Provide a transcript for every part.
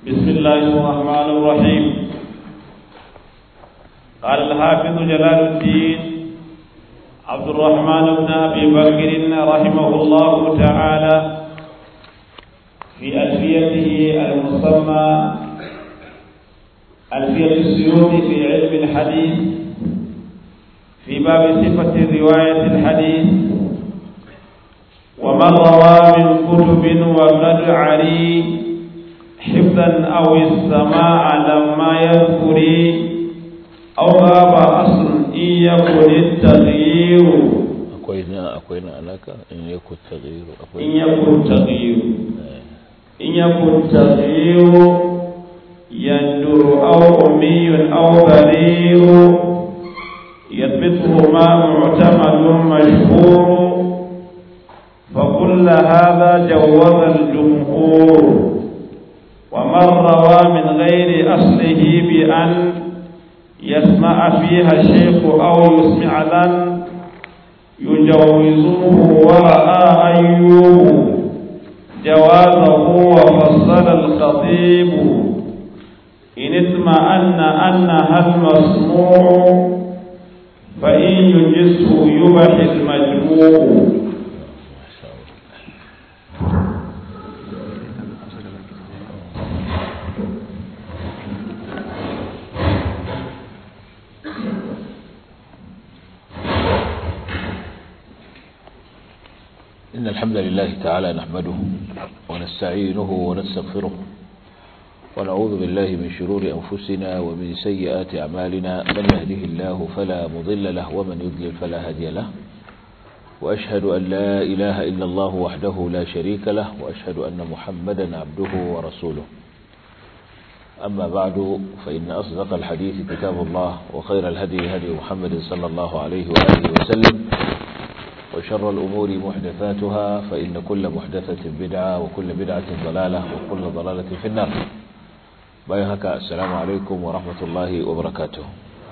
بسم الله الرحمن الرحيم قال الحافظ جلال الدين عبد الرحمن بن أبي بكر رحمه الله تعالى في ألفيته المسمى ألفية السيوط في علم الحديث في باب صفة رواية الحديث ومن روى من كتب وقد عري حفظا أو السماع لما يذكر أو غاب أصل إن يكن التغيير akwai na akwai na alaka in yakun taghyiru akwai إن يكن تغيير إن يكن تغيير يندر أو أمي أو برير يثبتهما معتمد مشهور فكل هذا جوز الجمهور ومن روى من غير أصله بأن يسمع فيها الشيخ أو يسمع لن يجوزه ورأى أيوب جوازه وفصل الخطيب إن اطمأن أنها المسموع فإن يجزه يبح المجموع إن الحمد لله تعالى نحمده ونستعينه ونستغفره ونعوذ بالله من شرور أنفسنا ومن سيئات أعمالنا من يهده الله فلا مضل له ومن يضلل فلا هادي له وأشهد أن لا إله إلا الله وحده لا شريك له وأشهد أن محمدا عبده ورسوله أما بعد فإن أصدق الحديث كتاب الله وخير الهدي هدي محمد صلى الله عليه وآله وسلم وشر الأمور محدثاتها فإن كل محدثة بدعة وكل بدعة ضلالة وكل ضلالة في النار بايهك السلام عليكم ورحمة الله وبركاته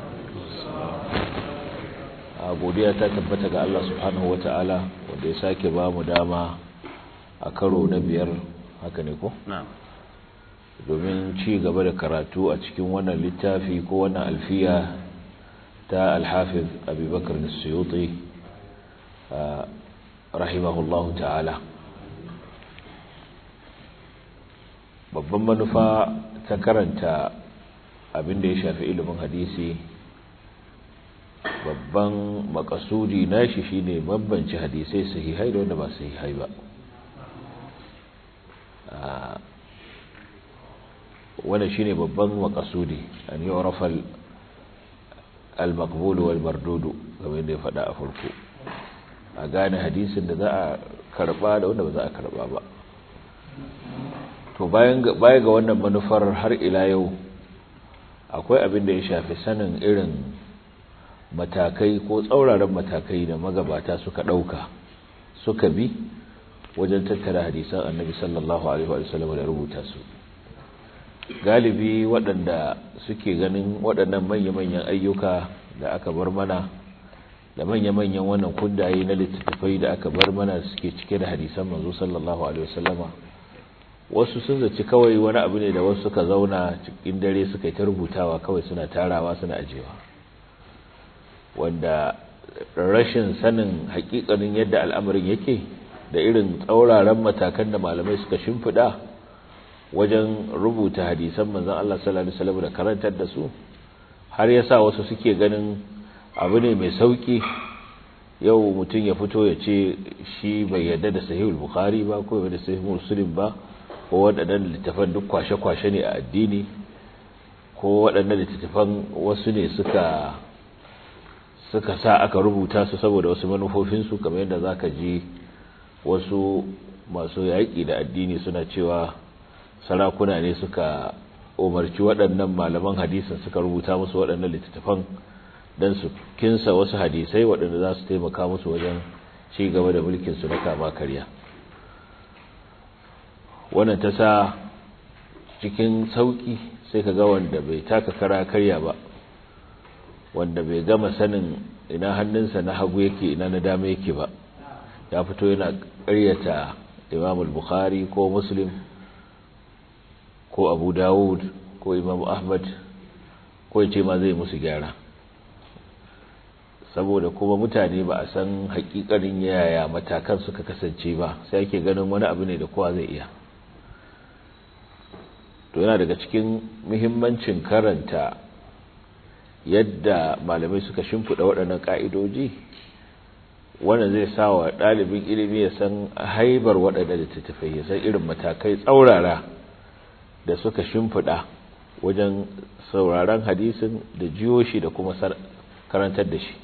godiya ta tabbata ga Allah subhanahu ta'ala wanda ya sake ba mu dama a karo na biyar haka ne ko? domin ci gaba da karatu a cikin wannan littafi ko wannan alfiya ta alhafiz abubakar suyuti rahimahullahu ta'ala babban manufa ta karanta abin da ya shafi ilimin hadisi babban makasudi nashi shine bambance hadisai sahihai da wanda ba sahihai ba wannan shine babban makasudi an yi orafal al-maqbul wal mardudu kamar da ya faɗa a farko a gane hadisin da za a karba da wanda ba za a karba ba to baya ga wannan manufar har ila yau akwai abin da ya shafi sanin irin matakai ko tsauraran matakai da magabata suka ɗauka suka bi wajen tattara hadisan annabi sallallahu alaihi wa sallam da rubuta su galibi waɗanda suke ganin waɗannan manya-manyan ayyuka da aka bar mana da manya-manyan wannan kundaye na littattafai da aka bar mana suke cike da hadisan manzo sallallahu alaihi wasallama wasu sun zaci kawai wani abu ne da wasu suka zauna cikin dare suka yi ta rubutawa kawai suna tarawa suna ajewa wanda rashin sanin hakikanin yadda al'amarin yake da irin tsauraran matakan da malamai suka shimfiɗa wajen rubuta hadisan manzon Allah sallallahu alaihi wasallam da karantar da su har yasa wasu suke ganin abu ne mai sauki yau mutum ya fito ya ce shi bai yarda da sahihul bukhari ba ko da sahihul muslim ba ko waɗannan littafan duk kwashe-kwashe ne a addini ko waɗannan littafan wasu ne suka suka sa aka rubuta su saboda wasu manufofinsu kamar yadda za ka ji wasu masu yaƙi da addini suna cewa sarakuna ne suka umarci waɗannan malaman hadisin suka rubuta musu waɗannan littattafan don su kinsa wasu hadisai waɗanda za su taimaka musu wajen ci gaba da mulkinsu na kama karya wannan ta sa cikin sauƙi sai ka ga wanda bai taka kara karya ba wanda bai gama sanin ina hannunsa na hagu yake ina na dama yake ba ya fito yana ƙaryata imam al-bukhari ko muslim ko abu dawud ko imam ahmad ko ya ce ma zai musu gyara saboda kuma mutane ba a san hakikanin yaya matakan suka kasance ba sai ake ganin wani abu ne da kowa zai iya to yana daga cikin muhimmancin karanta yadda malamai suka shimfiɗa waɗannan ƙa'idoji wanda zai sa wa ɗalibin ilimi ya san haibar waɗanda littattafai ya san irin matakai tsaurara da suka shimfiɗa wajen sauraron hadisin da jiyo shi da kuma karantar da shi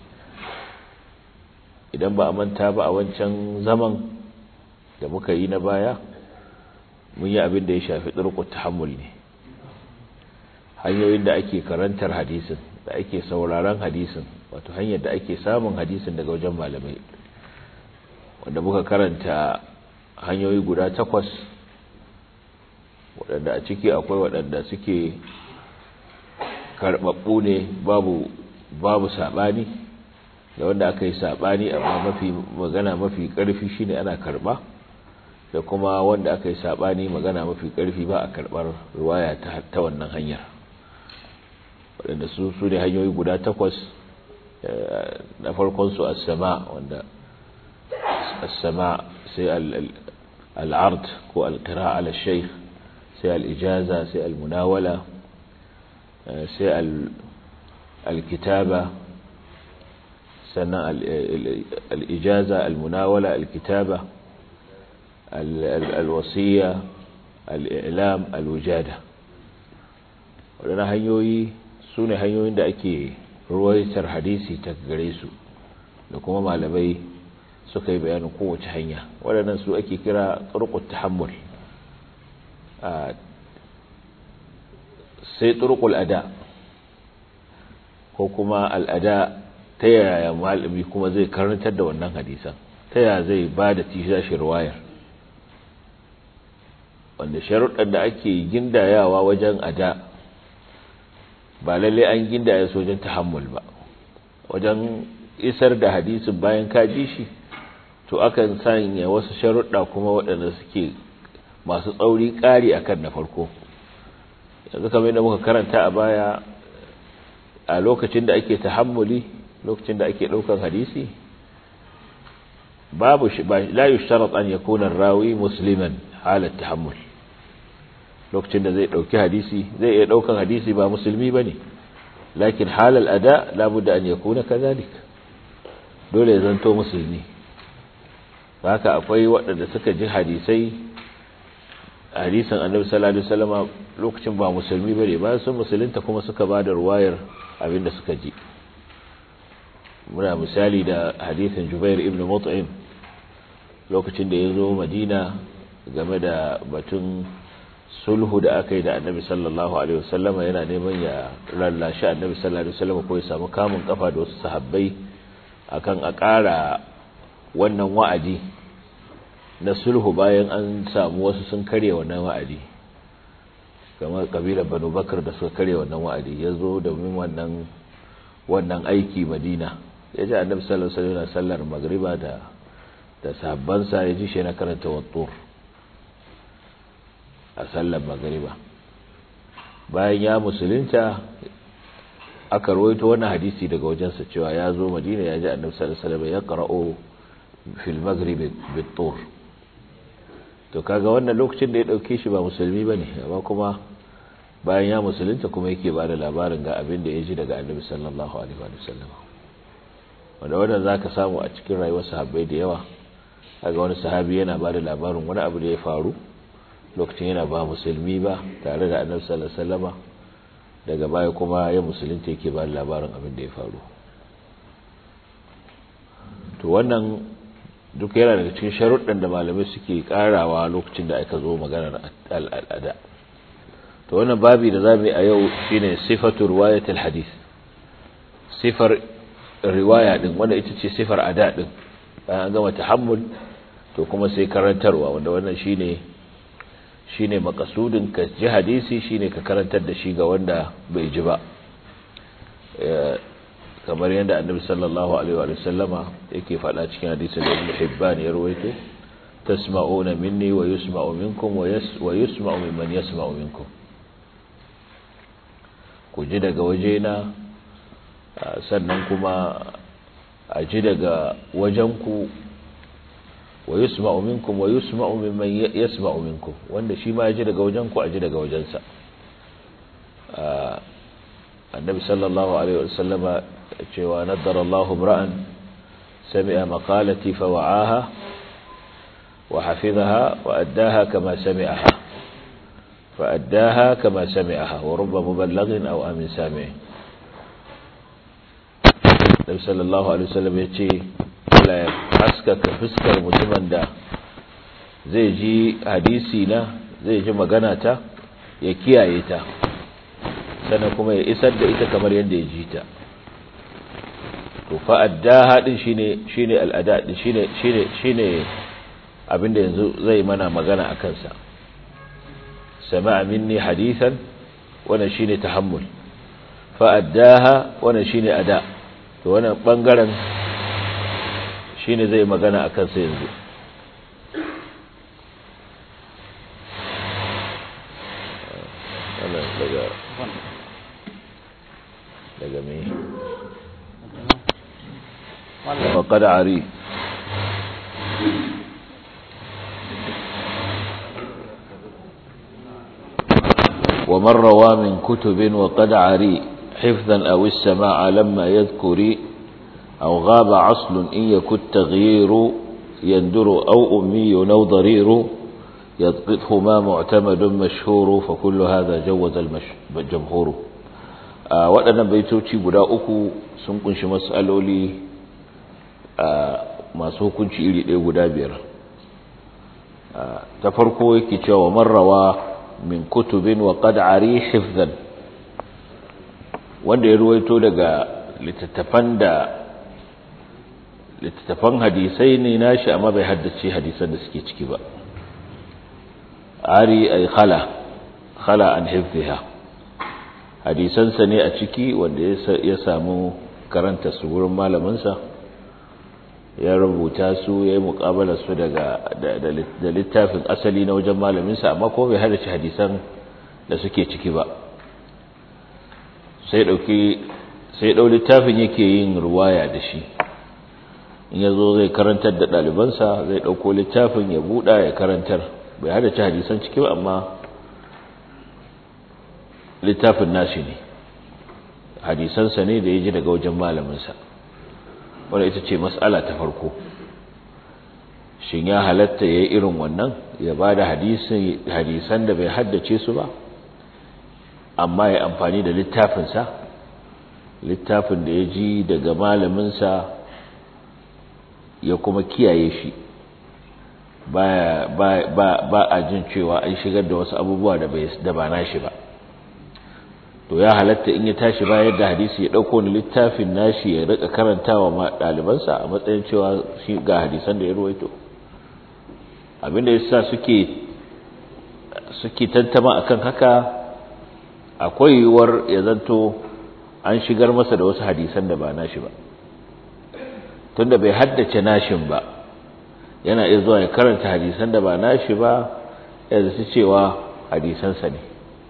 idan ba a manta ba a wancan zaman da muka yi na baya mun yi abin da ya shafi tsirkut tahammul ne hanyoyin da ake karantar hadisin da ake sauraron hadisin wato hanyar da ake samun hadisin daga wajen malamai wanda muka karanta hanyoyi guda takwas waɗanda a ciki akwai waɗanda suke karɓaɓɓu ne babu babu saɓani da wanda aka yi saɓani amma mafi magana mafi ƙarfi shine ana karɓa da kuma wanda aka yi saɓani magana mafi ƙarfi ba a karɓar ruwaya ta wannan hanyar waɗanda su su ne hanyoyi guda takwas na farkon su as-sama wanda as-sama sai al-ard ko al-qira'a ala shaykh sai al-ijaza sai al-munawala sai al-kitaba sannan al-ijaza al-munawala al-kitaba al-wasiya al-i'lam al-wujada waɗannan hanyoyi su ne hanyoyin da ake ruwaitar hadisi ta gare su da kuma malamai suka yi bayanin kowace hanya waɗannan su ake kira turqut tahammul sai turqul ada ko kuma al'ada ta yaya malami kuma zai karantar da wannan hadisan ta yaya zai ba da tishi ruwayar wanda sharuɗan da ake gindayawa wajen ada ba lalle an gindaya su wajen tahammul ba wajen isar da hadisin bayan ka ji shi to akan sanya wasu sharuɗa kuma waɗanda suke masu tsauri ƙari akan na farko yanzu kamar yadda muka karanta a baya a lokacin da ake tahammuli lokacin da ake ɗaukar hadisi babu la yushtarat an yakuna rawi musliman halat tahammul lokacin da zai dauki hadisi zai iya daukan hadisi ba musulmi bane lakin halal ada labudda an yakuna kadhalik dole ya zanto musulmi haka akwai waɗanda suka ji hadisai hadisan annabi sallallahu alaihi wasallam lokacin ba musulmi bane bayan sun musulunta kuma suka bada ruwayar abinda suka ji muna misali da hadisin Jubair ibn Mut'im lokacin da ya zo Madina game da batun sulhu da aka yi da annabi sallallahu alaihi wasallama yana neman ya lallashi annabi sallallahu alaihi wasallama ko ya samu kamun kafa da wasu sahabbai akan a ƙara wannan wa'adi na sulhu bayan an samu wasu sun karya wannan wa'adi kamar kabilar banu bakar da suka karya wannan wa'adi ya zo domin wannan wannan aiki madina ya ji annabi sallallahu alaihi wasallam sallar magriba da da sahabbansa ya ji shi na karanta wattur a sallar magariba bayan ya musulunta aka rawaito wannan hadisi daga wajensa cewa ya zo madina ya ji annabi sallallahu alaihi wasallam ya qara'u fil maghrib bit-tur to kaga wannan lokacin da ya dauke shi ba musulmi bane amma kuma bayan ya musulunta kuma yake ba da labarin ga abin da ya ji daga annabi sallallahu alaihi wasallam wanda wannan zaka samu a cikin rayuwar sahabbai da yawa kaga wani sahabi yana ba da labarin wani abu da ya faru lokacin yana ba musulmi ba tare da annabi sallallahu alaihi wasallama daga baya kuma ya musulunta yake ba labarin abin da ya faru to wannan duk yana daga cikin sharuɗan da malamai suke karawa lokacin da aka zo maganar al'ada to wannan babi da zamu yi a yau shine sifatu riwayatul hadith sifar riwaya din wanda ita ce sifar ada din bayan an gama tahammul to kuma sai karantarwa wanda wannan shine shine makasudin ka ji hadisi shine ka karantar da shi ga wanda bai ji ba kamar yadda annabi sallallahu alaihi wa sallama yake faɗa cikin hadisin da Ibn Hibban ya rawaito tasma'una minni wa yusma'u minkum wa yusma'u mimman yasma'u minkum ku ji daga wajena sannan kuma a ji daga wajenku wa yusma'u minkum wa yusma'u mimman yasma'u minkum wanda shi ma ya ji daga wajenku a ji daga wajensa annabi sallallahu alaihi wasallama cewa naddara Allahu imra'an sami'a maqalati fa wa'aha wa hafizaha wa addaha kama sami'aha fa addaha kama sami'aha wa rubba muballighin aw amin sami' Nabi sallallahu alaihi wasallam yace Allah ya haskaka fuskar mutumin da zai ji hadisi na zai ji magana ta ya kiyaye ta sannan kuma ya isar da ita kamar yadda ya ji ta to fa'addaha din shine shine al'ada din shine shine shine abinda yanzu zai mana magana akan sa sama'a minni hadithan wannan shine tahammul fa'addaha wannan shine ada to wannan bangaren shine zai magana akan sa yanzu wannan daga daga me وقد عري ومن روى من كتب وقد عري حفظا أو السماع لما يذكر أو غاب عصل إن يكن تغيير يندر أو أمي أو ضرير يضبطهما معتمد مشهور فكل هذا جوز الجمهور waɗannan baitoci guda uku sun kunshi matsaloli masu hukunci iri ɗaya guda biyar ta farko yake cewa marrawa min kutubin wa qad ari hifzan wanda ya ruwaito daga littattafan da littattafan hadisai ne nashi amma bai haddace hadisan da suke ciki ba ari ay khala khala an hifziha hadisansa ne a ciki wanda ya samu karanta su wurin malaminsa ya rubuta su ya yi muƙabalar su daga da littafin asali na wajen malaminsa amma ko bai hada hadisan da suke ciki ba sai ɗauki sai ɗau littafin yake yin ruwaya da shi in ya zo zai karantar da ɗalibansa zai ɗauko littafin ya buɗa ya karantar bai hada hadisan ciki ba amma littafin nashi ne hadisansa ne da ya ji daga wajen malaminsa wadda ita ce matsala ta farko shin ya halatta ya yi irin wannan ya ba da hadisan da bai haddace su ba amma ya amfani da littafinsa littafin da ya ji daga malaminsa ya kuma kiyaye shi ba a jin cewa an shigar da wasu abubuwa da ba na shi ba to ya halatta in ya tashi bayar da hadisi ya dauko ni littafin nashi ya rika karantawa ma dalibansa a matsayin cewa shi ga hadisan da ya ruwaito abinda yasa suke suke tantama akan haka akwai yiwuwar ya zanto an shigar masa da wasu hadisan da ba nashi ba tunda bai haddace nashin ba yana iya zuwa ya karanta hadisan da ba nashi ba ya zaci cewa hadisansa ne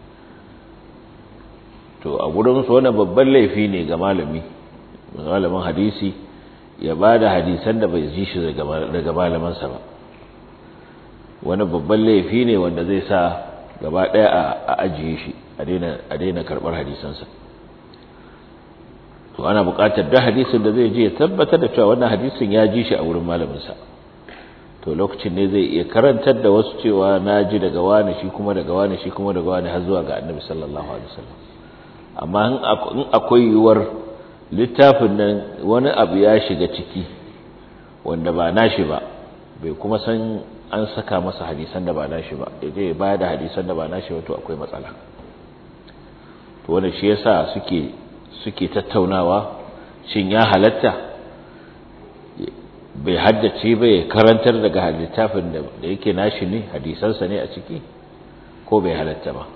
to a gurinsu wannan babban laifi ne ga malami malamin hadisi ya ba da hadisan da bai ji shi daga malamansa ba wani babban laifi ne wanda zai sa gaba ɗaya a ajiye shi a daina karɓar hadisansa to ana buƙatar da hadisin da zai ji ya tabbatar da cewa wannan hadisin ya ji shi a wurin malaminsa to lokacin ne zai iya karantar da wasu cewa na ji daga wani shi kuma daga wani shi kuma daga wani har zuwa ga annabi sallallahu alaihi wasallam amma in akwai yiwuwar littafin nan wani abu ya shiga ciki wanda ba nashi ba bai kuma san an saka masa hadisan da ba nashi ba yaje ya bayar da hadisan da ba nashi ba to akwai matsala to wannan shi yasa suke suke tattaunawa shin ya halatta bai haddace ba ya karantar daga littafin da yake nashi ne hadisansa ne a ciki ko bai halatta ba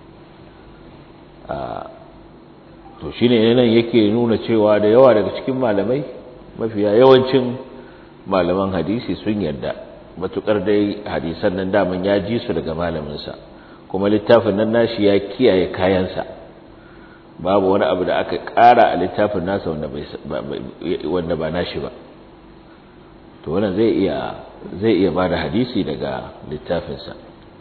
to shi ne nan yake nuna cewa da yawa daga cikin malamai mafiya yawancin malaman hadisi sun yarda matukar dai hadisan nan daman ya ji su daga malaminsa kuma littafin nan nashi ya kiyaye kayansa babu wani abu da aka ƙara a littafin nasa wanda ba nashi ba to wannan zai iya zai iya bada hadisi daga littafinsa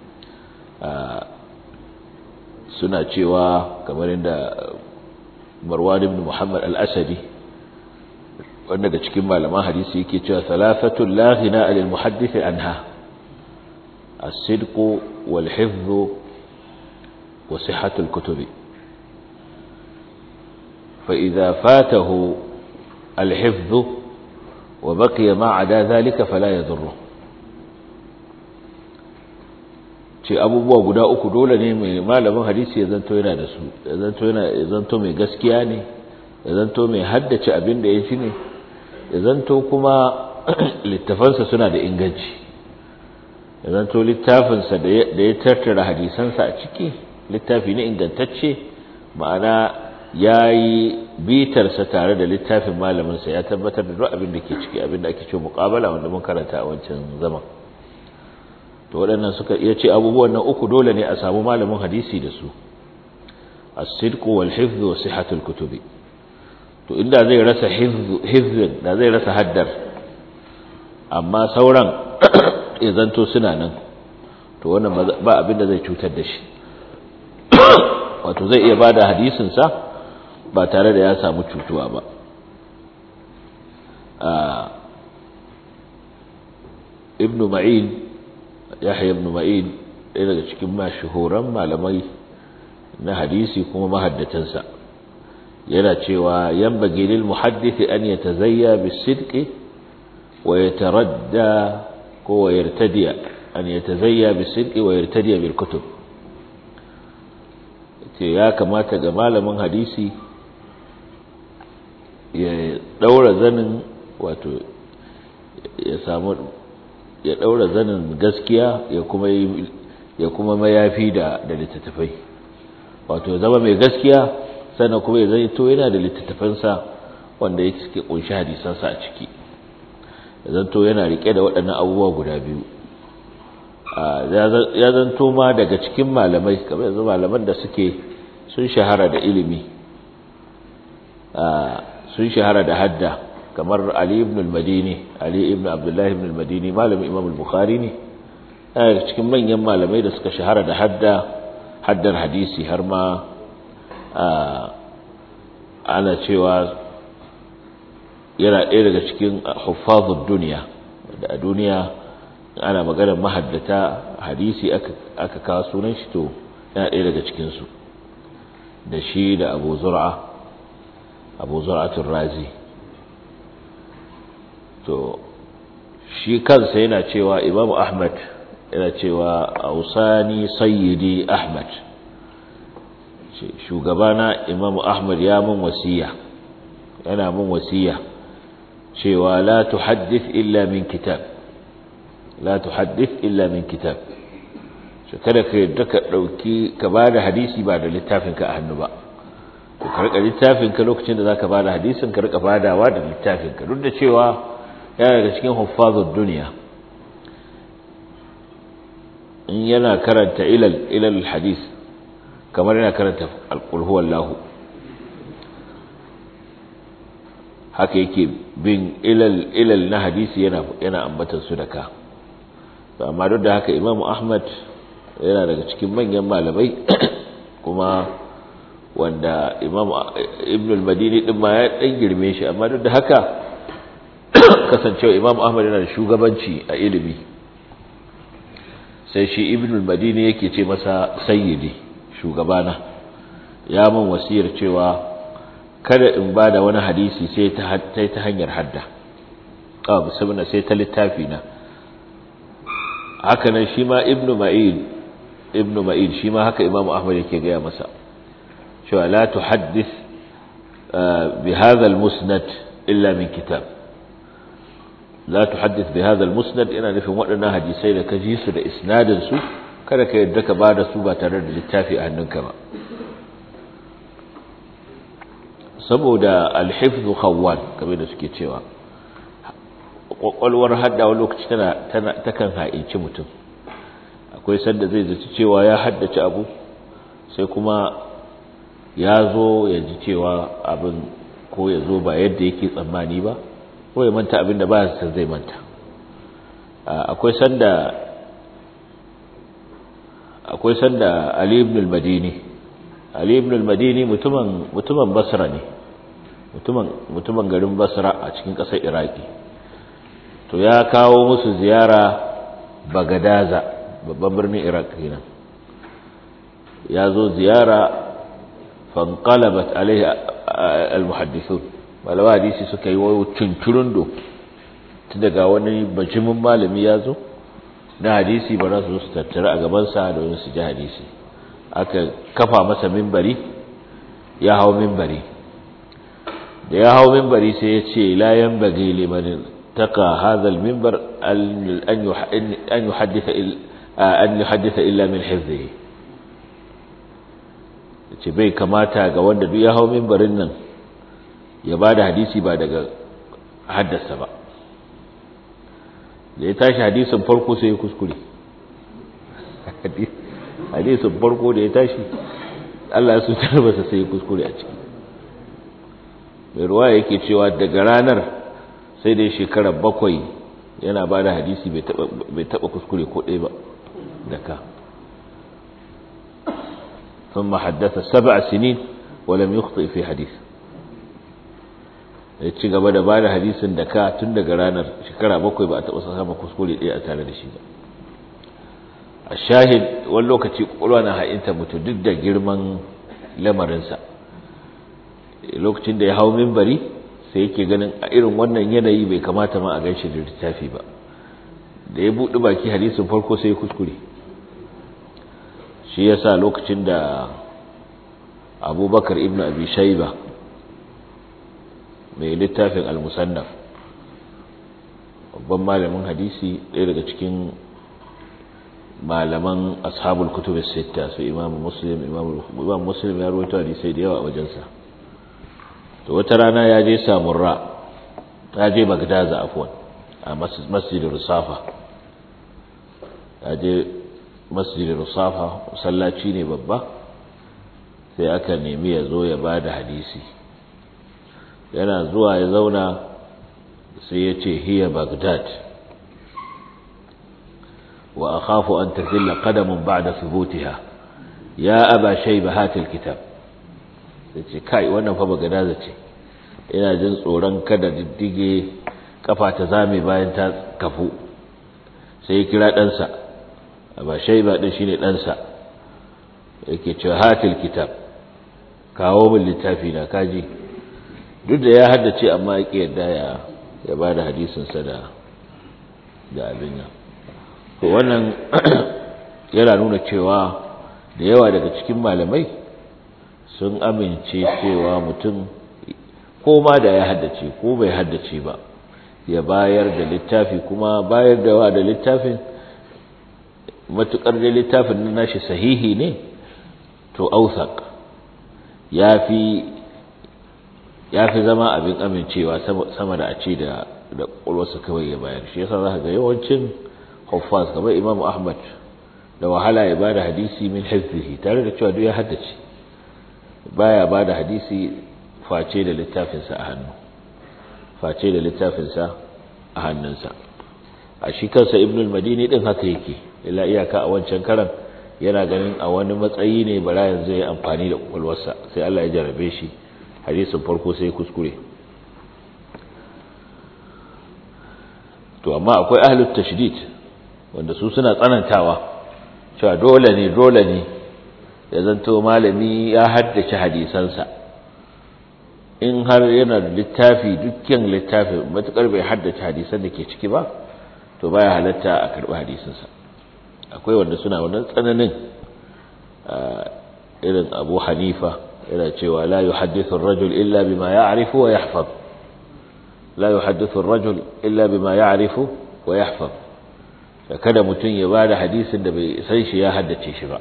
suna cewa kamar inda Marwan ibn Muhammad al-Asadi wanda daga cikin malaman hadisi yake cewa thalathatu la ghina lil muhaddith anha as-sidq wal hifz wa sihhatu al-kutub fa idha fatahu al-hifz wa baqiya ma ada dhalika fala yadhurru ce abubuwa guda uku dole ne mai malamin hadisi ya zanto yana da su ya zanto yana ya zanto mai gaskiya ne ya zanto mai haddace abin da ya ci ne ya zanto kuma littafansa suna da inganci ya zanto littafinsa da ya tattara hadisansa a ciki littafi ne ingantacce ma'ana ya yi bitarsa tare da littafin malaminsa ya tabbatar da duk abin da ke ciki abin da ake ce muƙabala wanda mun karanta a wancan zaman to waɗannan suka iya ce abubuwan nan uku dole ne a samu malamin hadisi da su as-sidq wal hifz wa sihhatul kutubi to inda zai rasa hifzin da zai rasa haddar amma sauran ya zanto suna nan to wannan ba abin da zai cutar da shi wato zai iya bada hadisin sa ba tare da ya samu cutuwa ba ibnu ma'in yahya ibn ma'in ɗaya daga cikin mashahuran malamai na hadisi kuma mahaddatansa yana cewa yanbaghi lil muhaddith an yatazayya bis-sidqi wa yataradda ko wa yartadiya an yatazayya bis-sidqi wa yartadiya bil kutub ce ya kamata ga malamin hadisi ya daura zanin wato ya samu ya daura zanin gaskiya ya kuma ya kuma mayafi da da littattafai wato zama mai gaskiya sannan kuma ya zai to yana da littattafansa wanda yake suke kunshi hadisansa a ciki ya zanto yana rike da waɗannan abubuwa guda biyu ya zanto ma daga cikin malamai kamar yanzu malaman da suke sun shahara da ilimi sun shahara da hadda kamar Ali ibn al-Madini Ali ibn Abdullah ibn al-Madini malamin Imam al-Bukhari ne daga cikin manyan malamai da suka shahara da hadda haddar hadisi har ma ana cewa yana ɗaya daga cikin huffazud duniya da a duniya ana maganar mahaddata hadisi aka kawo sunan shi to yana ɗaya daga cikinsu da shi da abu zur'a abu zur'atun razi to shi kansa yana cewa imamu ahmad yana cewa ausani sayyidi ahmad shugabana imamu ahmad ya mun wasiya yana mun wasiya cewa la tuhaddith illa min kitab la tuhaddith illa min kitab shi kada ka yadda ka dauki ka bada hadisi ba da littafin ka a hannu ba to ka rika littafin ka lokacin da zaka bada hadisin ka rika badawa da littafin ka duk da cewa yana daga cikin huffazud duniya in yana karanta ilal ilal hadis kamar yana karanta alqul huwallahu haka yake bin ilal ilal na hadisi yana yana ambatar su da ka to amma duk da haka imamu ahmad yana daga cikin manyan malamai kuma wanda imamu ibn al-madini din ma ya dan girme shi amma duk da haka kasancewa imamu ahmad yana da shugabanci a ilimi sai shi ibn al-madini yake ce masa sayyidi shugabana ya mun wasiyar cewa kada in ba da wani hadisi sai ta ta hanyar hadda ah musamman sai ta littafi na haka nan shi ma ibnu ma'in ibnu ma'in shi ma haka imam ahmad yake gaya masa cewa la tuhaddith bi hadha al-musnad illa min kitab la tuhaddith bi hadha al-musnad ina nufin waɗannan hadisai da ka ji su da isnadin su kada ka yadda ka bada su ba tare da littafi a hannunka ba saboda alhifzu khawwan kamar da suke cewa kwakwalwar hadda wani lokaci tana tana takan ha'inci mutum akwai sanda zai zaci cewa ya haddace abu sai kuma ya zo ya ji cewa abin ko ya zo ba yadda yake tsammani ba ko ya manta abin da ba ya zai manta akwai sanda akwai sanda Ali ibn al-Madini Ali ibn al-Madini mutumin mutumin Basra ne mutumin mutumin garin Basra a cikin ƙasar Iraki to ya kawo musu ziyara Bagadaza babban birnin Iraq kenan ya zo ziyara fanqalabat alaihi al-muhaddithun malama hadisi suka yi wayo tunturundo tun daga wani bajimin malami ya zo na hadisi ba za su su tattara a gabansa domin su ji hadisi aka kafa masa mimbari ya hau mimbari da ya hau mimbari sai ya ce la yanbaghi liman taka hadha al-minbar an yuhaddisa an yuhaddisa illa min hifzihi ce bai kamata ga wanda duk ya hau mimbarin nan ya bada hadisi ba daga haddasa ba da ya tashi hadisin farko sai ya kuskure hadisin farko da ya tashi Allah ya sutar masa sai ya kuskure a ciki mai ruwa yake cewa daga ranar sai dai shekarar bakwai yana ba da hadisi bai taba kuskure ko ɗaya ba da ka ثم حدث سبع سنين ولم يخطئ في حديث ya ci gaba da bada hadisin da ka tun daga ranar shekara bakwai ba a taɓa sama kuskure ɗaya a tare da shi ba a shahid wani lokaci ƙwaƙwalwa na ha'inta mutu duk da girman lamarinsa lokacin da ya hau mimbari sai yake ganin a irin wannan yanayi bai kamata ma a gan shi da littafi ba da ya buɗi baki hadisin farko sai kuskure shi yasa lokacin da abubakar ibn abi shaiba mai littafin al-musannaf babban malamin hadisi ɗaya daga cikin malaman ashabul kutub sita su imamu muslim imamu muslim ya rawaito hadisai da yawa a wajensa to wata rana ya je samurra ya je bagdaza afwan a masjid rusafa ya je masjid rusafa masallaci ne babba sai aka nemi ya zo ya bada hadisi yana zuwa ya zauna sai ya ce hiya bagdad wa akhafu an tazilla qadamun ba'da thubutiha ya aba shayba hatil kitab sai ce kai wannan fa bagdad ce ina jin tsoron kada diddige kafa ta zame bayan ta kafu sai ya kira ɗansa aba shayba din shine ɗansa yake cewa hatil kitab kawo min littafi na kaji duk da ya haddace amma ya yadda ya ya ba da hadisinsa da da abin nan to wannan yana nuna cewa da yawa daga cikin malamai sun amince cewa mutum ko ma da ya haddace ko bai haddace ba ya bayar da littafi kuma bayar da wa da littafin matukar da littafin na nashi sahihi ne to ausak ya fi ya fi zama abin amincewa sama da a ce da da ƙulwarsa kawai ya bayar shi yasa za ka ga yawancin huffaz kamar imam ahmad da wahala ya bada hadisi min hifzihi tare da cewa duk ya haddace baya bada hadisi face da littafinsa a hannu face da littafinsa a hannunsa a shi kansa ibn al-madini din haka yake illa iyaka a wancan karan yana ganin a wani matsayi ne bara yanzu ya amfani da kwakwalwarsa sai Allah ya jarabe shi hadisin farko sai kuskure to amma akwai ahlut tashdid wanda su suna tsanantawa cewa dole ne dole ne ya zanto malami ya haddace hadisansa in har yana da littafi dukkan littafi matukar bai haddace hadisan da ke ciki ba to baya halatta a karbi hadisinsa akwai wanda suna wannan tsananin irin abu hanifa yana cewa la yuhaddithu ar-rajul illa bima ya'rifu wa yahfaz la yuhaddithu ar-rajul illa bima ya'rifu wa yahfaz kada mutun ya bada hadisin da bai san shi ya haddace shi ba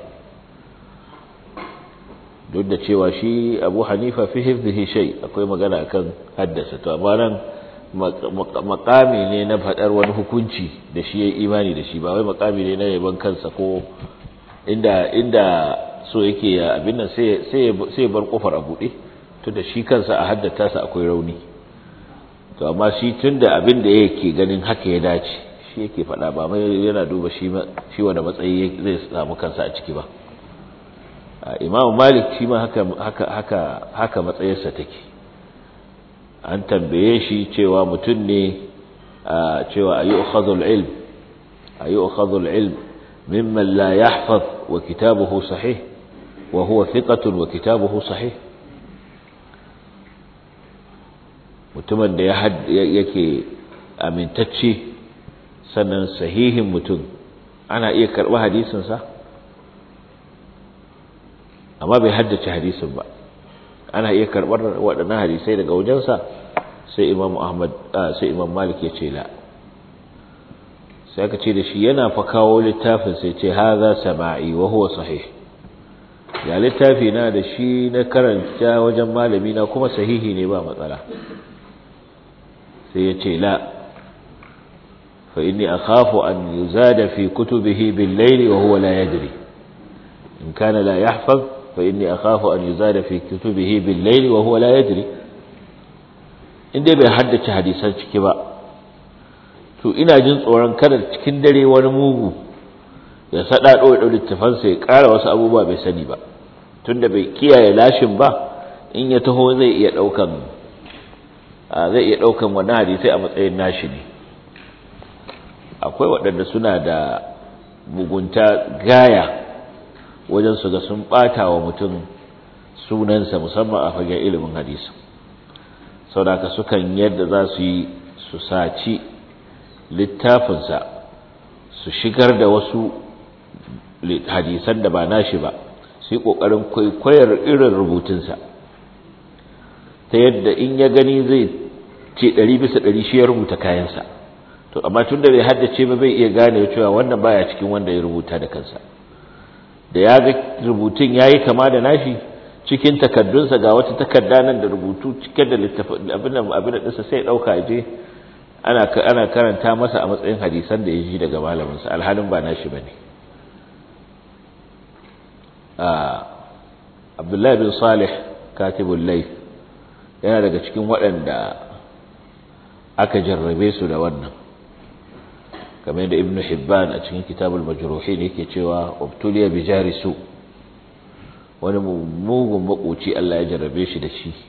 duk da cewa shi Abu Hanifa fi hifdhihi shay akwai magana akan haddasa to amma nan makami ne na faɗar wani hukunci da shi ya yi imani da shi ba wai makami ne na yaban kansa ko inda inda so yake ya abin nan sai ya bar kofar a buɗe tun da shi kansa a haddata sa akwai rauni to amma shi tun da abin da yake ganin haka ya dace shi yake faɗa ba mai yana duba shi wanda matsayi zai samu kansa a ciki ba imam malik shi ma haka haka haka haka matsayarsa take an tambaye shi cewa mutum ne cewa ayu ukhadhul ilm ayu ukhadhul ilm mimman la yahfaz wa kitabuhu sahih wa huwa thiqatun wa kitabuhu sahih mutumin da yake amintacce sannan sahihin mutum ana iya karɓi hadisinsa amma bai haddace hadisin ba ana iya karɓar waɗannan hadisai daga wajensa sai imam ahmad sai imam malik ya ce la sai aka ce da shi yana fa kawo littafin sai ce haza sama'i wa huwa sahih ya littafi na da shi na karanta wajen malami na kuma sahihi ne ba matsala sai ya ce la fa inni akhafu an yuzada fi kutubihi bil layli wa huwa la yadri in kana la yahfaz fa inni akhafu an yuzada fi kutubihi bil layli wa huwa la yadri in dai bai haddace hadisan ciki ba to ina jin tsoron kada cikin dare wani mugu ya sada do da littafan sai ƙara wasu abubuwa bai sani ba tunda bai kiyaye lashin ba in ya taho zai iya daukan zai iya daukan wannan hadisi a matsayin nashi ne akwai waɗanda suna da mugunta gaya wajen su ga sun ɓata wa mutum sunansa musamman a fagen ilimin hadisi sau da sukan yadda za su yi su saci littafinsa su shigar da wasu hadisan da ba nashi ba su yi ƙoƙarin kwaikwayar irin rubutunsa ta yadda in ya gani zai ce ɗari bisa ɗari shi ya rubuta kayansa to amma tun da bai haddace ba bai iya gane cewa wannan baya cikin wanda ya rubuta da kansa da ya ga rubutun ya yi kama da nashi cikin takaddunsa ga wata takarda nan da rubutu cike da littafin abin da abin da ɗinsa sai ɗauka je ana ana karanta masa a matsayin hadisan da ya ji daga malaminsa alhalin ba nashi bane Abdullahi bin Salih katibul layth yana daga cikin waɗanda aka jarrabe su da wannan kamar da ibnu hibban a cikin kitabul majruhin yake cewa ubtuliya bi jarisu wani mugun makoci Allah ya jarrabe shi da shi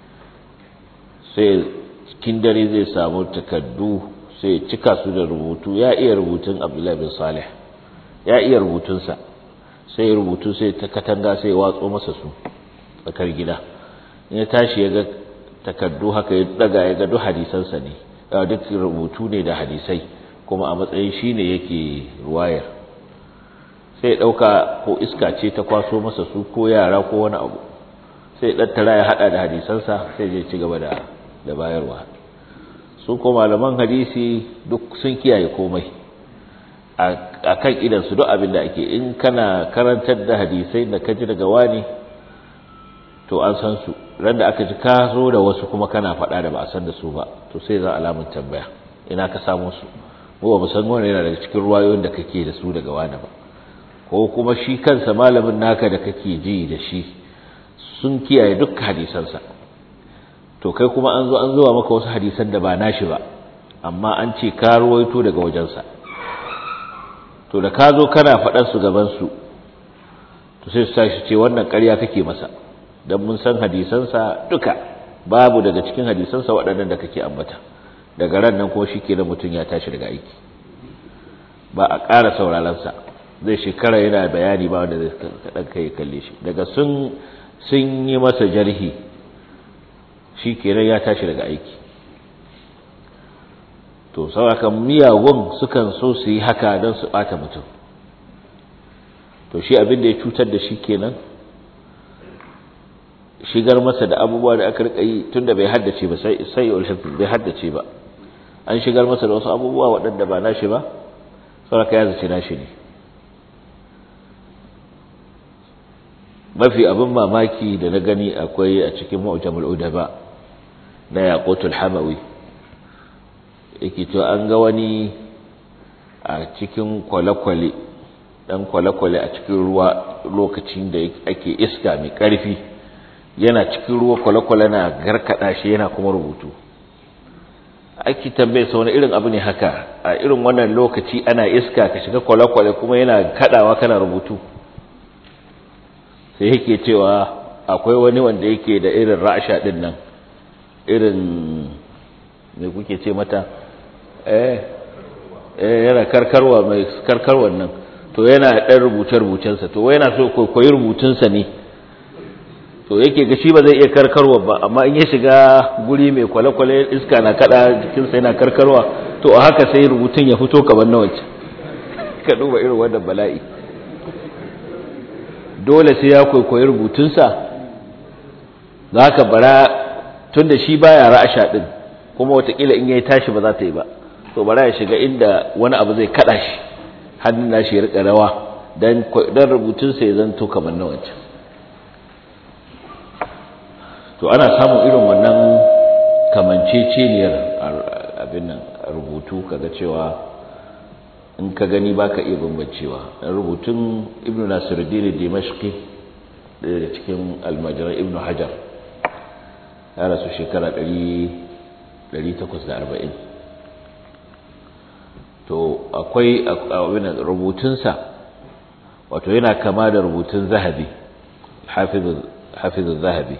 sai cikin dare zai samu takaddu sai cika su da rubutu ya iya rubutun Abdullahi bin Salih ya iya rubutunsa sai rubutu sai ta katanga sai watso masa su tsakar gida ya tashi ya ga takaddu haka ya daga ya ga duk hadisansa ne duk rubutu ne da hadisai kuma a matsayin shi ne yake ruwayar sai ɗauka ko iska ce ta kwaso masa su ko yara ko wani abu sai ɗattara ya haɗa da hadisansa sai zai ci gaba da da bayarwa su ko malaman hadisi duk sun kiyaye komai a kan idansu duk abin da ake in kana karantar da hadisai da ka ji daga wani to an san su ran da aka ji ka zo da wasu kuma kana faɗa da ba a san da su ba to sai za alamun tambaya ina ka samu su mu ba mu san wani yana daga cikin ruwayoyin da kake da su daga wani ba ko kuma shi kansa malamin naka da kake ji da shi sun kiyaye duk hadisansa to kai kuma an zo an zuwa maka wasu hadisan da ba nashi ba amma an ce ka ruwaito daga wajensa to da ka zo kana faɗar su gaban su to sai su tashi ce wannan ƙarya kake masa dan mun san hadisansa duka babu daga cikin hadisansa waɗannan da kake ambata daga ran nan ko shi kenan mutum ya tashi daga aiki ba a ƙara sauraronsa zai shekara yana bayani ba wanda zai kaɗan kai kalle shi daga sun sun yi masa jarhi shi kenan ya tashi daga aiki to saurakan miyagun sukan so su yi haka don su ɓata mutum to shi abin da ya cutar da shi kenan shigar masa da abubuwa da aka rika yi tunda bai haddace ba sai sai bai haddace ba an shigar masa da wasu abubuwa waɗanda ba nashi ba saboda ya zace nashi ne mafi abin mamaki da na gani akwai a cikin mu'jamul udaba na yaqutul hamawi yake to an ga wani a cikin kwale-kwale dan kwale-kwale a cikin ruwa lokacin da ake iska mai ƙarfi yana cikin ruwa kwale-kwale na garkada shi yana kuma rubutu ake tambaye sa wani irin abu ne haka a irin wannan lokaci ana iska ka shiga kwale-kwale kuma yana kadawa kana rubutu sai yake cewa akwai wani wanda yake da irin ra'asha din nan irin me kuke ce mata eh eh yana karkarwa mai karkarwan nan to yana dan rubuce-rubucensa to yana so koyi rubutunsa ne to yake ga shi ba zai iya karkarwa ba amma in ya shiga guri mai kwale-kwale iska na kada jikinsa yana karkarwa to a haka sai rubutun ya fito kamar na wancan ka duba irin wannan bala'i dole sai ya kwaikwayi rubutunsa za ka bara tun da shi baya ra'asha din kuma watakila in yayi tashi ba za ta yi ba to bara ya shiga inda wani abu zai kada shi hannun nashi ya rika rawa dan rubutunsa ya zanto kamar na wancan to ana samun irin wannan kamanceceniyar abin nan rubutu kaga cewa in ka gani baka iya bambancewa rubutun ibnu nasiruddin dimashqi daga cikin almajiran ibnu hajar ya rasu shekara 840 to akwai abin rubutunsa wato yana kama da rubutun zahabi hafizu zahabi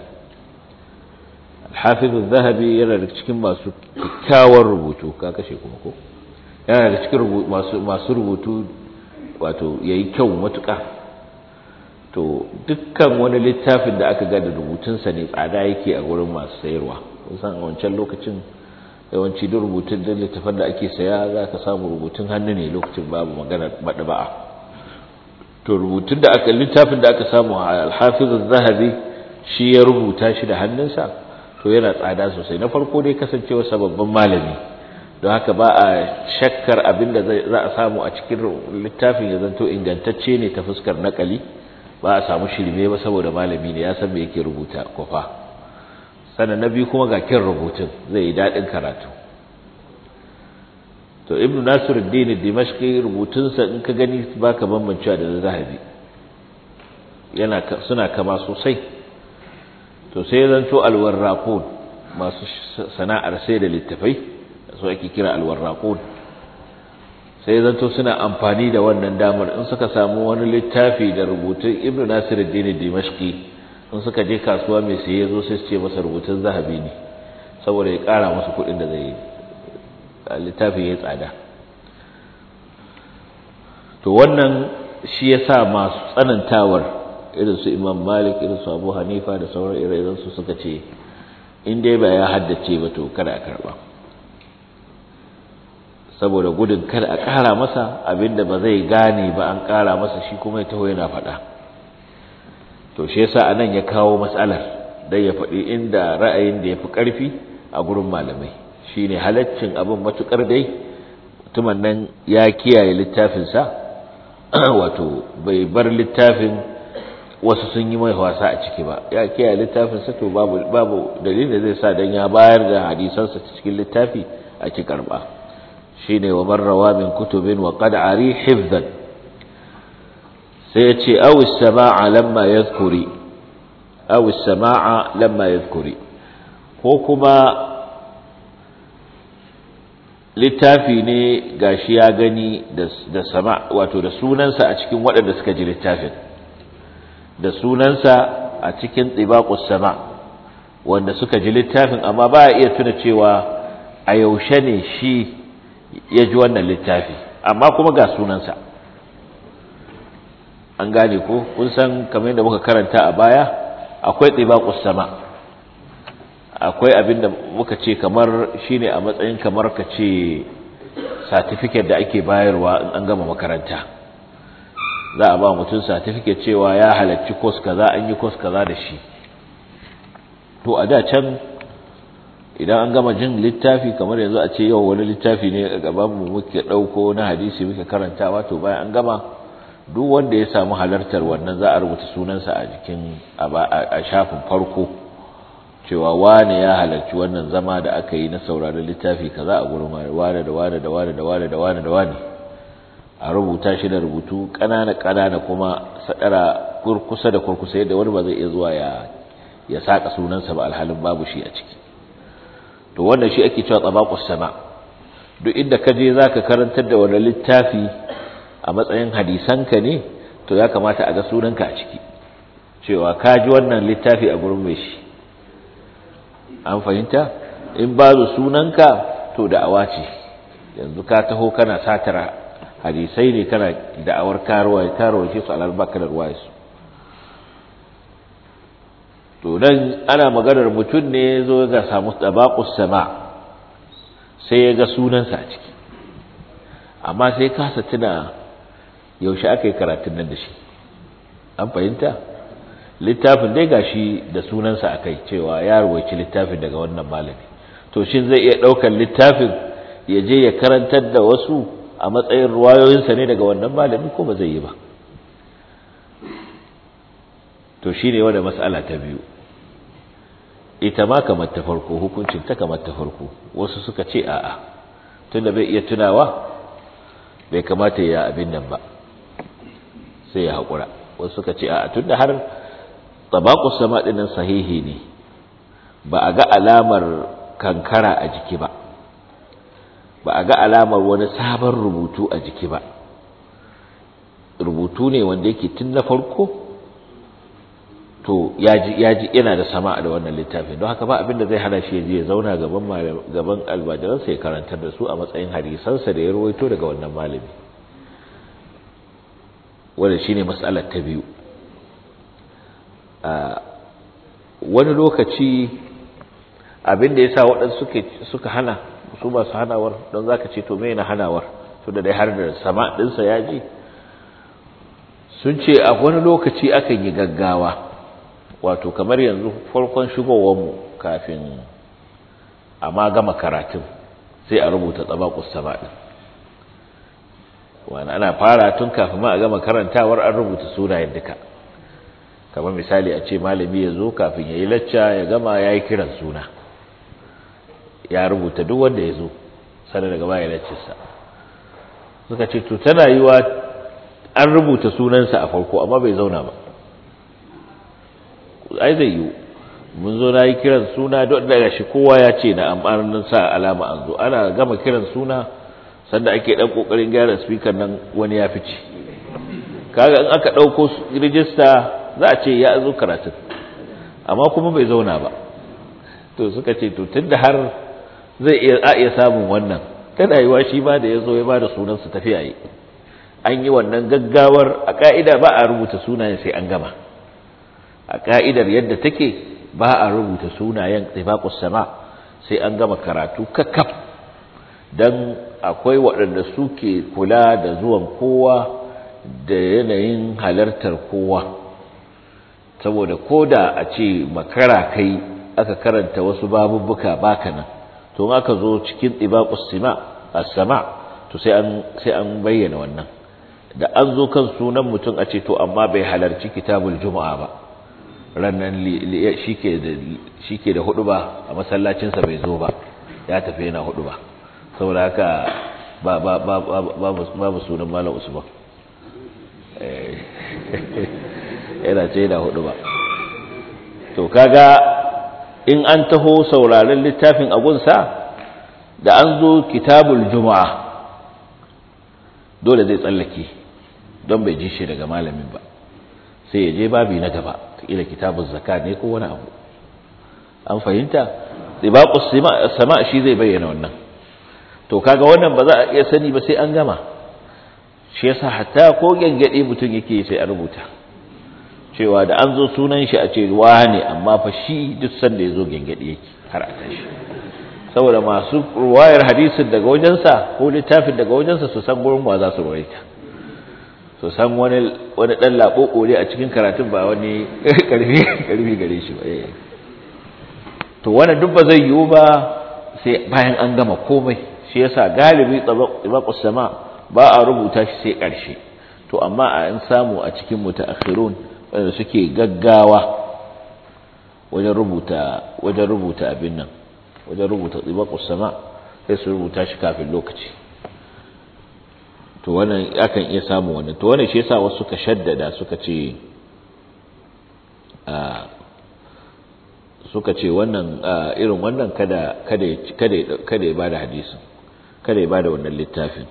hafizu zahabi yana da cikin masu kyakkyawar rubutu ka kashe kuma ko yana da cikin masu rubutu wato yayi kyau matuƙa to dukkan wani littafin da aka ga da rubutunsa ne tsada yake a gurin masu sayarwa kusan a wancan lokacin yawanci duk rubutun da littafin da ake saya za ka samu rubutun hannu ne lokacin babu magana maɗaba'a to rubutun da aka littafin da aka samu a alhafiz zahabi shi ya rubuta shi da hannunsa to yana tsada sosai na farko dai kasancewa sababbin malami don haka ba a shakkar abin da za a samu a cikin littafin ya zanto ingantacce ne ta fuskar nakali ba a samu shirme ba saboda malami ne ya san me yake rubuta kwafa sannan na biyu kuma ga kin rubutun zai yi daɗin karatu to ibnu nasiruddin dimashqi rubutunsa in ka gani baka bambancewa da zahabi yana suna kama sosai to sai zanto alwarraqun masu sana'ar sai da littafai su ake kira alwarraqun sai zanto suna amfani da wannan damar in suka samu wani littafi da rubutun ibnu nasiruddin dimashqi in suka je kasuwa mai saye zo sai su ce masa rubutun zahabi ne saboda ya kara musu kuɗin da zai yi littafin ya tsada to wannan shi yasa masu tsanantawar irin su Imam Malik irin su Abu Hanifa da sauran ire-iren su suka ce in dai ba ya haddace ba to kada a karba saboda gudun kada a ƙara masa abinda ba zai gane ba an ƙara masa shi kuma ya taho yana faɗa to shi yasa anan ya kawo matsalar dan ya faɗi inda ra'ayin da yafi ƙarfi a gurin malamai shine halaccin abin matukar dai mutumin nan ya kiyaye littafinsa wato bai bar littafin wasu sun yi mai wasa a ciki ba ya kiyaye littafinsa to babu babu dalilin da zai sa dan ya bayar da hadisansa cikin littafi a ki karba shine wa marrawa min kutubin wa qad ari hifzan sai ya ce aw as-sama'a lamma yadhkuri aw as-sama'a lamma yadhkuri ko kuma littafi ne gashi ya gani da sama wato da sunansa a cikin waɗanda suka ji littafin da sunansa a cikin tsibaqus sama wanda suka ji littafin amma ba iya tuna cewa a yaushe ne shi ya ji wannan littafi amma kuma ga sunansa an gane ko kun san kamar yadda muka karanta a baya akwai tsibaqus sama akwai abin da muka ce kamar shine a matsayin kamar ka ce certificate da ake bayarwa in an gama makaranta za a ba mutum certificate cewa ya halarci course kaza an yi course kaza da shi to a da can idan an gama jin littafi kamar yanzu a ce yau wani littafi ne a gaban mu muke dauko na hadisi muke karantawa to bayan an gama duk wanda ya samu halartar wannan za a rubuta sunansa a jikin a shafin farko cewa wane ya halarci wannan zama da aka yi na sauraron littafi kaza a gurin wane da wane da wane da wane da wane da wane a rubuta shi da rubutu ƙanana ƙanana kuma sadara kurkusa da kurkusa yadda wani ba zai iya zuwa ya ya saka sunansa ba alhalin babu shi a ciki to wannan shi ake cewa tabaqus sama duk inda ka je zaka karantar da wani littafi a matsayin hadisanka ne to ya kamata a ga sunanka a ciki cewa ka ji wannan littafi a gurin mai shi an fahimta in babu sunanka to da'awa ce yanzu ka taho kana satara hadisai ne kana da'awar karuwa karuwa ce su alalbaka da ruwa su to dan ana maganar mutum ne zo ga samu tabaqus sama sai ya ga sunansa a ciki amma sai kasa tuna yaushe aka yi karatun nan da shi an fahimta littafin dai gashi da sunansa akai cewa ya rubuci littafin daga wannan malami to shin zai iya daukar littafin ya je ya karantar da wasu a matsayin ruwayoyinsa ne daga wannan malami ko ba zai yi ba to shine wanda mas'ala ta biyu ita ma kamar ta farko hukuncin ta kamar ta farko wasu suka ce a'a tunda bai iya tunawa bai kamata ya abin nan ba sai ya haƙura wasu suka ce a'a tunda har tabaqus sama dinnan sahihi ne ba a ga alamar kankara a jiki ba ba a ga alamar wani sabon rubutu a jiki ba rubutu ne wanda yake tun na farko to yaji yaji yana da sama da wannan littafin don haka ba abin da zai hana shi ya zauna gaban gaban albajiransa ya karantar da su a matsayin hadisansa da ya rawaito daga wannan malami wanda shine mas'alar ta biyu wani lokaci abin da yasa waɗansu suke suka hana su ba su hanawar don zaka ce to me na hanawar to da dai har da sama ɗinsa ya ji sun ce a wani lokaci akan yi gaggawa wato kamar yanzu farkon shigowarmu kafin a ma gama karatun sai a rubuta tsabakus sama ɗin wani ana fara tun kafin ma a gama karantawar an rubuta sunayen duka kamar misali a ce malami ya zo kafin ya yi lacca ya gama ya yi kiran suna ya rubuta duk wanda ya zo sana daga baya laccinsa suka ce to tana yi wa an rubuta sunansa a farko amma bai zauna ba ai zai yi mun zo na yi kiran suna don daga shi kowa ya ce na amarin sa alama an zo ana gama kiran suna sanda ake dan kokarin gyara speaker nan wani ya fice kaga in aka dauko rijista za a ce ya zo karatun amma kuma bai zauna ba to suka ce to tunda har zai iya a iya samun wannan tana yiwa shi ma da ya zo ya ba da sunansa tafiya yi an yi wannan gaggawar a ka'ida ba a rubuta sunayen sai an gama a ka'idar yadda take ba a rubuta sunayen tsibaqus sama sai an gama karatu kakkaf dan akwai waɗanda suke kula da zuwan kowa da yanayin halartar kowa saboda koda a ce makara kai aka karanta wasu babubbuka baka nan to in aka zo cikin tsibaqus sama as-sama to sai an sai an bayyana wannan da an zo kan sunan mutum a ce to amma bai halarci kitabul juma'a ba rannan shi ke da hudu ba a masallacinsa bai zo ba ya tafi yana hudu ba saboda haka babu sunan malam usman yana ce yana hudu ba to kaga in an taho sauraren littafin agunsa da an zo kitabul juma'a dole zai tsallake don bai ji shi daga malamin ba sai ya je babi na gaba kila kitabun zakat ne ko wani abu an fahimta dibaqus sama shi zai bayyana wannan to kaga wannan ba za a iya sani ba sai an gama shi yasa hatta ko gangade mutum yake sai a rubuta cewa da an zo sunan shi a ce wane amma fa shi duk sanda ya zo gangade yake har a tashi saboda masu ruwayar hadisin daga wajensa ko littafin daga wajensa su san gurin wa za su ruwaita su san wani wani dan laboko ne a cikin karatun ba wani karfi karfi gare shi ba to wannan duk ba zai yiwu ba sai bayan an gama komai shi yasa galibi tabaqus sama ba a rubuta shi sai karshe to amma a an samu a cikin mutaakhirun wanda suke gaggawa wajen rubuta wajen rubuta abin nan wajen rubuta tsibaqus sama sai su rubuta shi kafin lokaci to wannan akan iya samu wannan to wannan shi yasa wasu suka shaddada suka ce suka ce wannan irin wannan kada kada kada kada ya bada hadisin kada ya bada wannan littafin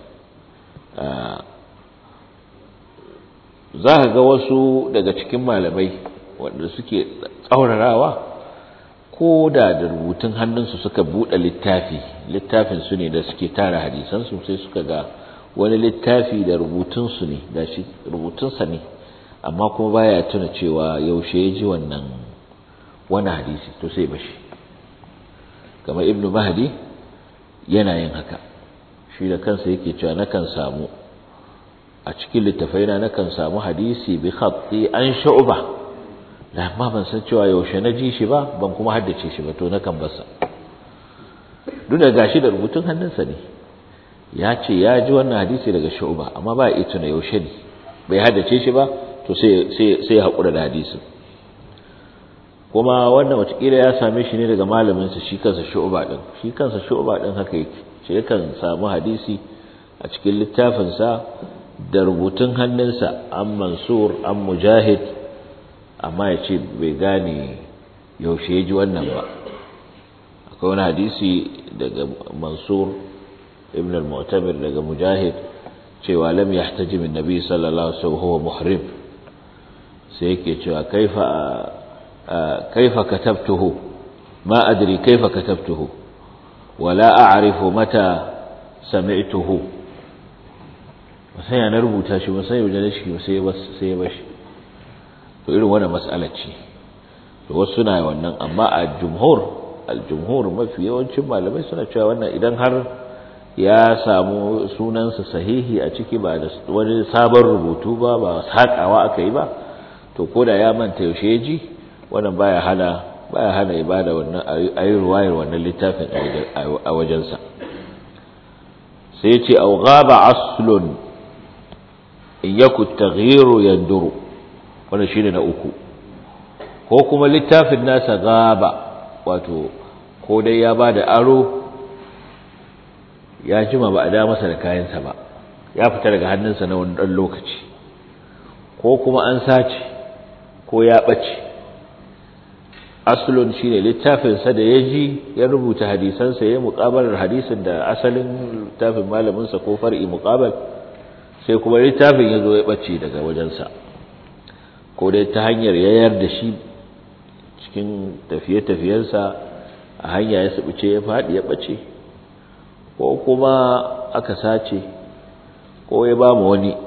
za ka ga wasu daga cikin malamai wanda suke tsaurarawa ko da da rubutun hannunsu suka buɗe littafi littafin su ne da suke tara hadisansu sai suka ga wani littafi da rubutunsu ne da shi rubutunsa ne amma kuma baya tuna cewa yaushe ya ji wannan wani hadisi to sai bashi kamar ibnu mahdi yana yin haka shi da kansa yake cewa nakan samu a cikin littafaina nakan samu hadisi bi khatti an shu'ba da amma ban san cewa yaushe na ji shi ba ban kuma haddace shi ba to nakan basa duk da gashi da rubutun hannunsa ne ya ce ya ji wannan hadisi daga shu'ba amma ba ya tuna yaushe ne bai haddace shi ba to sai sai sai ya hakura da hadisin kuma wannan watakila ya same shi ne daga malaminsa shi kansa shu'ba din shi kansa shu'ba din haka yake shi yakan samu hadisi a cikin littafinsa da rubutun hannunsa an mansur an mujahid amma ya ce bai gane yaushe ya ji wannan ba akwai wani hadisi daga mansur ibn al-mu'tamir daga mujahid cewa lam yahtaji min nabi sallallahu alaihi wasallam huwa muhrim sai yake cewa kaifa kaifa katabtuhu ma adri kaifa katabtuhu wala a'rifu mata sami'tuhu sai na rubuta shi ba sai wajen shi sai ya sai ya bashi to irin wannan mas'alar ce to wasu suna wannan amma a jumhur al-jumhur mafi yawancin malamai suna cewa wannan idan har ya samu sunansa sahihi a ciki ba da wani sabon rubutu ba ba sakawa aka yi ba to koda ya manta yaushe ya ji wannan baya hana baya hana ibada wannan ayi ruwayar wannan littafin a wajensa sai ya ce au ghaba aslun in yaku taghyiru yanduru wannan shine na uku ko kuma littafin nasa gaba wato ko dai ya bada aro ya jima ba a da masa da kayansa ba ya fita daga hannunsa na wani ɗan lokaci ko kuma an sace ko ya ɓace asulun shine littafinsa da ya ji ya rubuta hadisansa ya muƙabalar hadisin da asalin littafin malaminsa ko far'i muƙabal sai kuma littafin ya zo ya ɓace daga wajensa ko dai ta hanyar yayar da shi cikin tafiye-tafiyensa a hanya ya sabuce ya faɗi ya ɓace ko kuma aka sace ko ya ba mu wani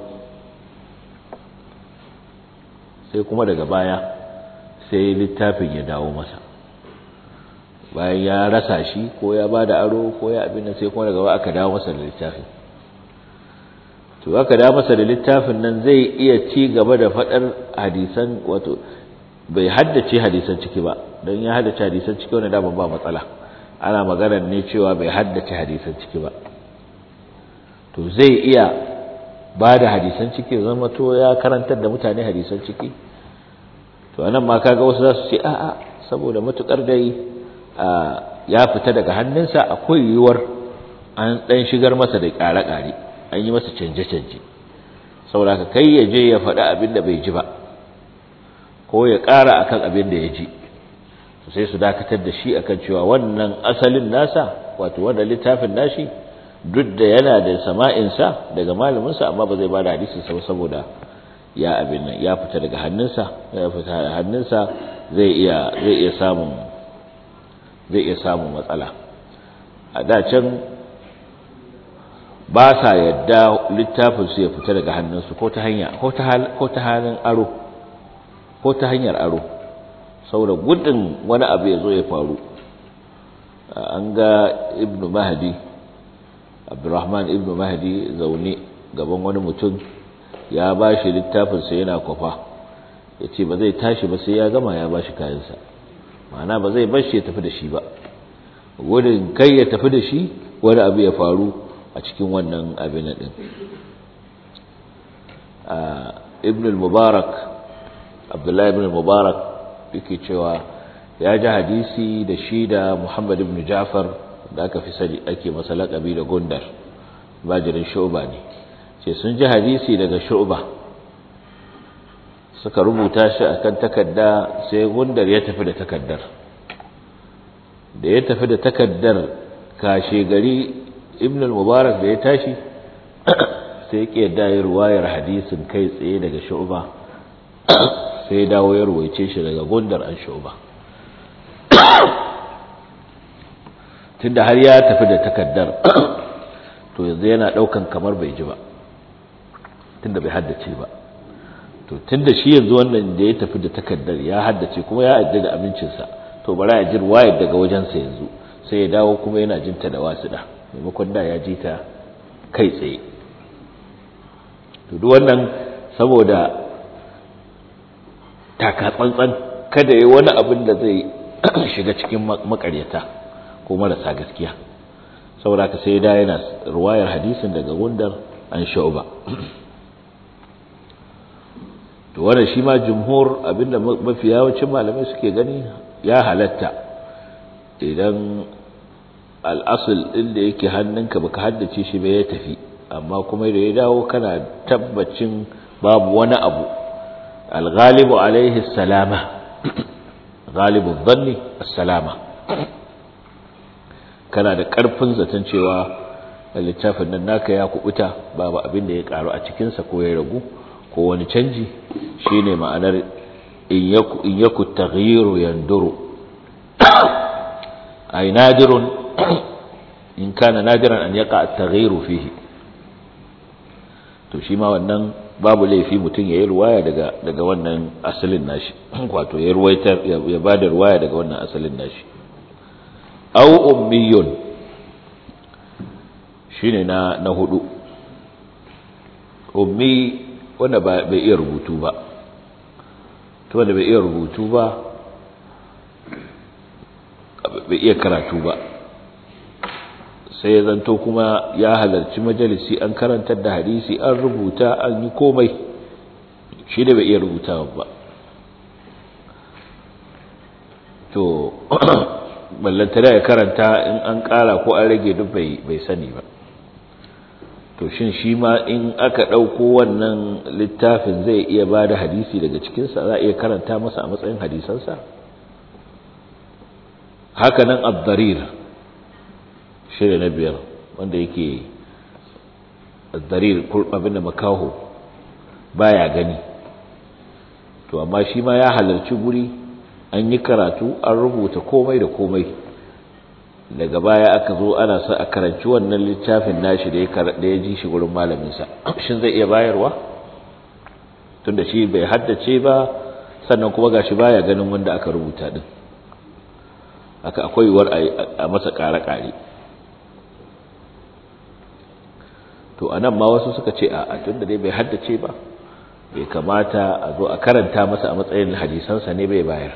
sai kuma daga baya sai littafin ya dawo masa bayan ya rasa shi ko ya ba da aro ko ya abin nan sai kuma daga baya aka dawo masa da littafin to aka dawo masa da littafin nan zai iya ci gaba da faɗar hadisan wato bai haddace hadisan ciki ba don ya haddace hadisan ciki wani daman ba matsala ana maganar ne cewa bai haddace hadisan ciki ba to zai iya ba da hadisan ciki zama to ya karantar da mutane hadisan ciki to anan ma kaga wasu za su ce a'a saboda matukar dai ya fita daga hannunsa akwai yiwuwar an dan shigar masa da ƙare-ƙare an yi masa canje-canje saboda ka kai ya je ya faɗi abin da bai ji ba ko ya ƙara akan abin da ya ji sai su dakatar da shi akan cewa wannan asalin nasa wato wanda littafin nashi duk da yana da sama'insa daga malaminsa amma ba zai ba da hadisin sa saboda ya abin nan ya fita daga hannunsa ya fita daga hannunsa zai iya zai iya samun zai iya samun matsala a da can ba sa yadda littafin su ya fita daga hannunsu ko ta hanya ko ta ko ta halin aro ko ta hanyar aro saboda gudun wani abu ya zo ya faru an ga ibnu mahdi abdurrahman ibnu mahdi zaune gaban wani mutum ya ba shi littafinsa yana kwafa ya ce ba zai tashi ba sai ya gama ya ba shi kayansa ma'ana ba zai bar shi ya tafi da shi ba gudun kai ya tafi da shi wani abu ya faru a cikin wannan abin din ibn al-mubarak abdullahi ibn al-mubarak yake cewa ya ji hadisi da shi da Muhammad ibn Ja'far da aka fi sani ake masa laƙabi da Gundar bajirin Shu'ba ne ce sun ji hadisi daga Shu'ba suka rubuta shi akan takarda sai Gundar ya tafi da takaddar da ya tafi da takaddar kashe gari Ibn al-Mubarak da ya tashi sai ya da ya ruwayar hadisin kai tsaye daga Shu'ba sai ya dawo ya ruwaice shi daga Gundar an Shu'ba tunda har ya tafi da takaddar to yanzu yana daukan kamar bai ji ba tunda bai haddace ba to tunda shi yanzu wannan da ya tafi da takaddar ya haddace kuma ya adda da amincinsa to bara ya ji ruwayar daga wajensa yanzu sai ya dawo kuma yana jinta da wasuɗa maimakon da ya ji ta kai tsaye to duk wannan saboda taka tsantsan kada ya wani abin da zai shiga cikin makaryata ko marasa gaskiya saboda ka sai da yana ruwayar hadisin daga gundar an shauba to wannan shi ma jumhur abinda mafi yawancin malamai suke gani ya halatta idan al'asul ɗin da yake hannunka baka haddace shi bai ya tafi amma kuma da ya dawo kana tabbacin babu wani abu al-ghalibu alaihi salama ghalibu dhanni as-salama kana da karfin zaton cewa littafin nan naka ya kubuta babu abin da ya karu a cikin sa ko ya ragu ko wani canji shine ma'anar in yaku in yaku taghyiru yanduru ay nadirun in kana nadiran an yaqa at-taghyiru fihi to shi ma wannan babu laifi mutum ya yi ruwaya daga daga wannan asalin nashi wato ya ruwaitar ya bada ruwaya daga wannan asalin nashi aw ummiyun shine na na hudu ummi wanda ba bai iya rubutu ba to wanda bai iya rubutu ba bai iya karatu ba sai ya zanto kuma ya halarci majalisi an karantar da hadisi an rubuta an yi komai shi da bai iya rubuta ba to ballantana ya karanta in an kara ko an rage duk bai sani ba to shin shi ma in aka ɗauko wannan littafin zai iya ba da hadisi daga cikinsa za a iya karanta masa a matsayin hadisansa haka nan abdarir shirya na biyar wanda yake darir abin da makaho baya gani to amma shi ma ya halarci guri an yi karatu an rubuta komai da komai daga baya aka zo ana sa a karanci wannan littafin nashi da ya ji shi gurin malaminsa shin zai iya bayarwa tunda shi bai haddace ba sannan kuma gashi baya ganin wanda aka rubuta din aka akwai yiwuwar a masa kare-kare to anan ma wasu suka ce a tunda dai bai haddace ba bai kamata a zo a karanta masa a matsayin hadisansa ne bai bayar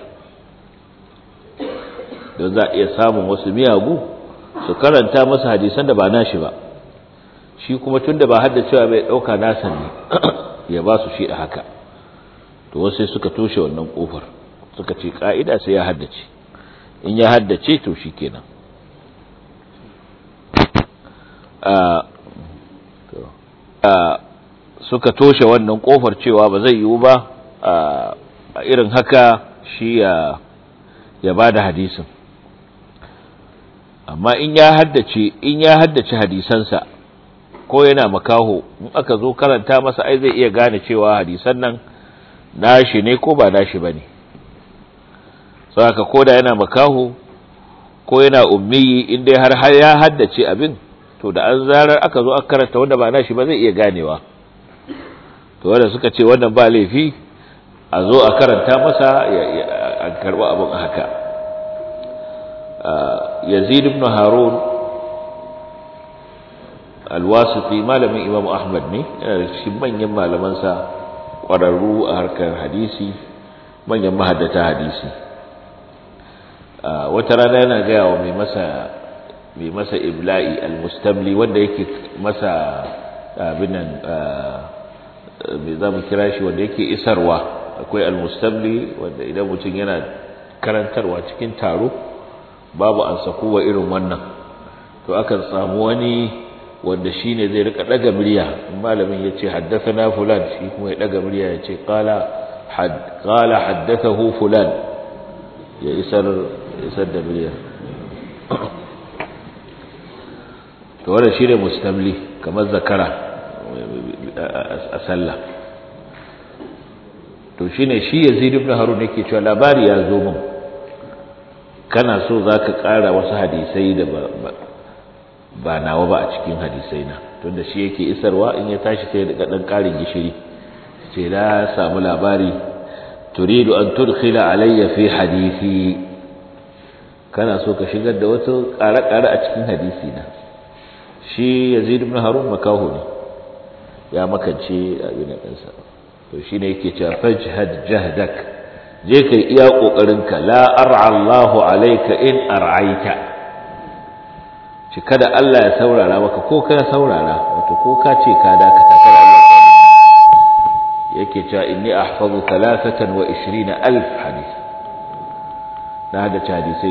don za a iya samun wasu miyagu su karanta masa hadisan da ba nashi ba shi kuma tunda ba haddacewa bai dauka nasa ne ya ba su shi a haka to wasu sai suka toshe wannan kofar suka ce ka'ida sai ya haddace in ya haddace to shikenan suka toshe wannan kofar cewa ba zai yiwu ba a irin haka shi ya ya bada hadisin amma in ya haddace in ya haddace hadisansa ko yana makaho in aka zo karanta masa ai zai iya gane cewa hadisan nan nashi ne ko ba nashi bane saboda koda yana makaho ko yana ummi in dai har har ya haddace abin to da an zarar aka zo aka karanta wanda ba nashi ba zai iya ganewa to wanda suka ce wannan ba laifi a zo a karanta masa a karɓi abin haka yazid ibn harun alwasifi malamin imam ahmad ne yana da cikin manyan malamansa ƙwararru a harkar hadisi manyan mahaddata hadisi wata rana yana gaya wa mai masa mai masa ibla'i almustamli wanda yake masa abinan mai za mu kira shi wanda yake isarwa akwai almustamli wanda idan mutum yana karantarwa cikin taro babu an sakuwa irin wannan to akan samu wani wanda shine zai rika daga murya malamin yace haddathana fulan shi kuma ya daga murya yace qala had qala haddathahu fulan ya isar isar da murya to wannan shine mustamli kamar zakara a sallah to shine shi Yazid ibn Harun yake cewa labari ya zo min kana so zaka ƙara wasu hadisai da ba ba nawa ba a cikin hadisai na tunda shi yake isarwa in ya tashi sai daga dan ƙarin gishiri ce na samu labari turidu an tudkhila alayya fi hadisi kana so ka shigar da wasu ƙare-ƙare a cikin hadisi na shi Yazid ibn Harun makaho ne ya makance abin ɗinsa to shi ne yake cewa fajhad jahdak je kai iya ƙoƙarinka la ar'a Allahu alayka in ar'aita shi kada Allah ya saurara maka ko ka saurara wato ko ka ce ka dakata kada Allah yake cewa inni ahfazu 23 alf hadith na da hadisai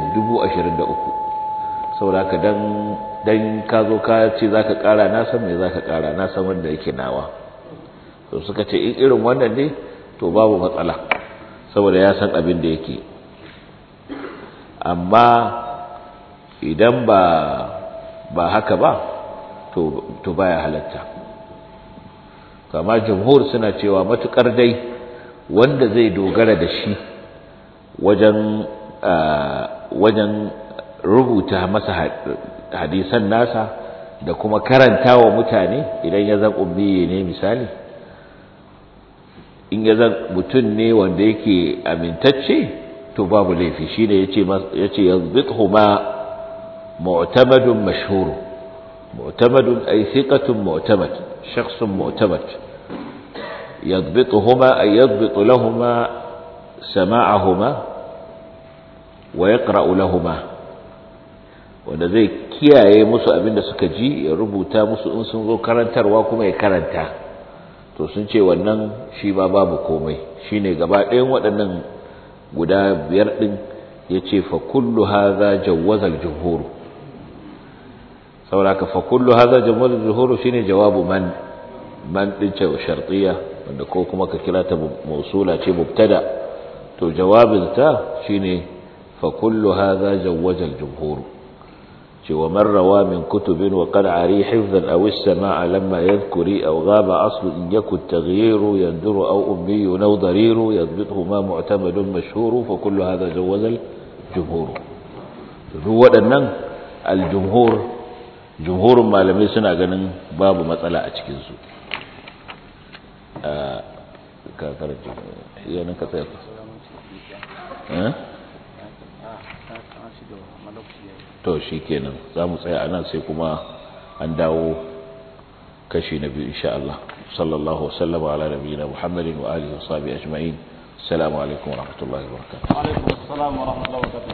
23 saboda ka dan dan ka zo ka ce zaka kara na san me zaka kara na san wanda yake nawa to suka ce in irin wannan ne to babu matsala saboda ya san abin da yake amma idan ba ba haka ba to to baya halatta kama jumhur suna cewa matukar dai wanda zai dogara da shi wajen wajen rubuta masa hadisan nasa da kuma karanta wa mutane idan ya zan ummiye ne misali in ya zan mutum ne wanda yake amintacce to babu laifi shi ne ya ce yazbithu ma mu'tamadun mashhur mu'tamadun ay thiqatun mu'tamad shakhsun mu'tamad yadbituhuma ay yadbitu lahumā sama'ahuma wa yaqra'u lahumā wanda zai kiyaye musu abinda suka ji ya rubuta musu in sun zo karantarwa kuma ya karanta to sun ce wannan shi ba babu komai shine gaba ɗayan waɗannan guda biyar ɗin ya ce fa kullu haza jawazal jumhur sauraka fa kullu haza jawazal jumhur shine jawabu man man ɗin ce shartiya wanda ko kuma ka kira ta mausula ce mubtada to jawabin ta shine fa kullu haza jawazal jumhur ومن روى من كتب وقد عري حفظا أو السماع لما يذكري أو غاب أصل إن يكن التغيير يندر أو أمي أو ضرير يضبطه ما معتمد مشهور فكل هذا جوز الجمهور هو أن الجمهور جمهور ما لم يسنع ganin babu matsala a cikin su ka karanta yana ka tsaya eh to shi kenan za mu tsaya a nan sai kuma an dawo kashi na biyu insha Allah sallallahu wasallama ala nabiyina muhammadin wa alihi wa sahbihi ajma'in assalamu alaikum wa rahmatullahi wa barakatuh wa alaikum assalam wa rahmatullahi wa barakatuh